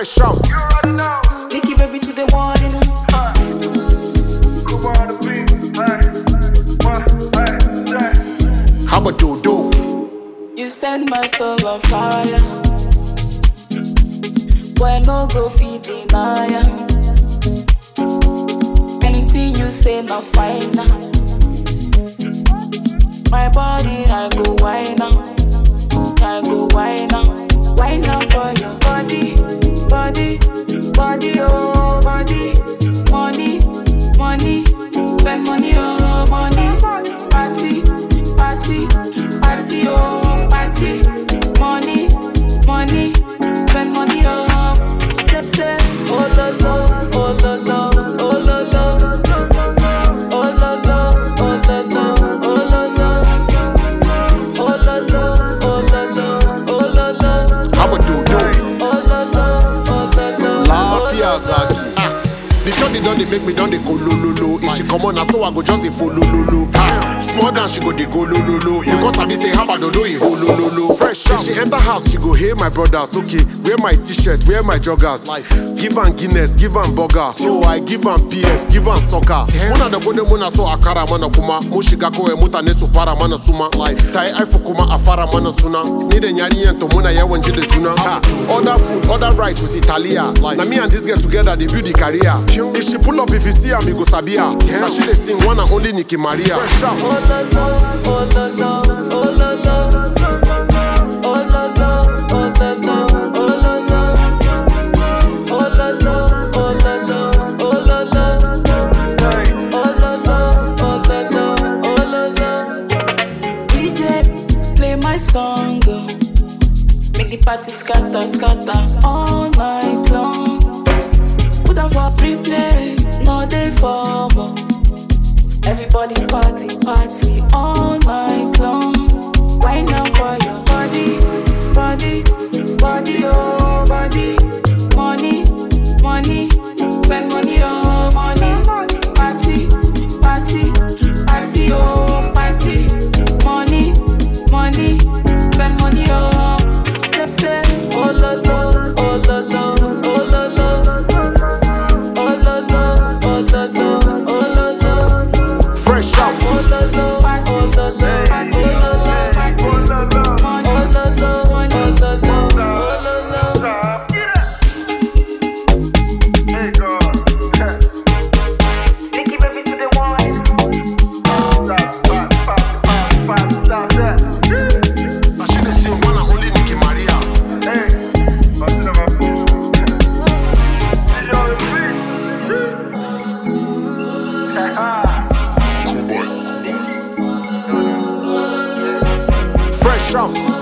Fresh out. Nicky baby to the morning. How about Dodo? You send my soul on fire. When no go feed deny ya. Anything you say, not fine now. My body, I go wine now. I go wine now. Wine now for your body, body, body, oh, body. Money, money, spend money, oh, money. Party, party, party, oh, party. Money, money, spend money, oh. Say, say, oh, lo, lo, oh, lo, lo, oh, lo, lo. Oh, lo, lo, oh, lo, lo, oh, lo, lo. Oh, lo, lo, oh, lo, lo, oh, lo, lo. How about Dodo? Oh, lo, lo, oh, lo, lo. Laafia Zaki. Ah, the shorty don dey make me don dey go lololo. If she come on, na so I go just dey follow lolo. Ah, small down she go dey go lololo. Because I be say how about Dodo e ho lololo. Fresh out. If she enter house, she go hail my brothers. Okay, wear my t-shirt, wear my joggers. Life. Give am Guinness, give am burger. So I give am PS, give am soccer. Muna da gode muna so akara mana kuma. Mu shiga kawai mutane su fara mana suma. Life. Ta yi aifu kuma a fara mana suna. Ni da yarinyan to muna yawan ji da juna. Ha. Order food, order rice with Italia. Like. Na me and this girl together dey build the career. If she pull up, if you see am, you go sabi her. Na she dey sing one and only Nicki Maria. Fresh out. Oh, lo, lo, oh, lo, lo, oh, lo, lo. Oh, lo, lo, oh, lo, lo, oh, lo, lo. Oh, lo, lo, oh, lo, lo, oh, lo, lo. Oh, lo, lo, oh, lo, lo, oh, lo, lo. DJ, play my song, oh. Make the party scatter, scatter all night long. Put up for pre-play, no day for more. Everybody party, party all night long. Why now for your body, body, body, oh body. Money, money, spend money, oh money. Party, party, party, oh party. Money, money, spend money, oh. Say, say, oh lo lo, oh lo lo, oh lo lo. Oh lo lo, oh lo lo, oh lo lo. Fresh out. Oh lo lo, oh lo lo, party, oh lo lo, party. Money, oh lo lo, money, oh lo lo, oh lo lo. Nicky baby to the wine. Na she dey sing one and only Nicki Maria. Fresh out.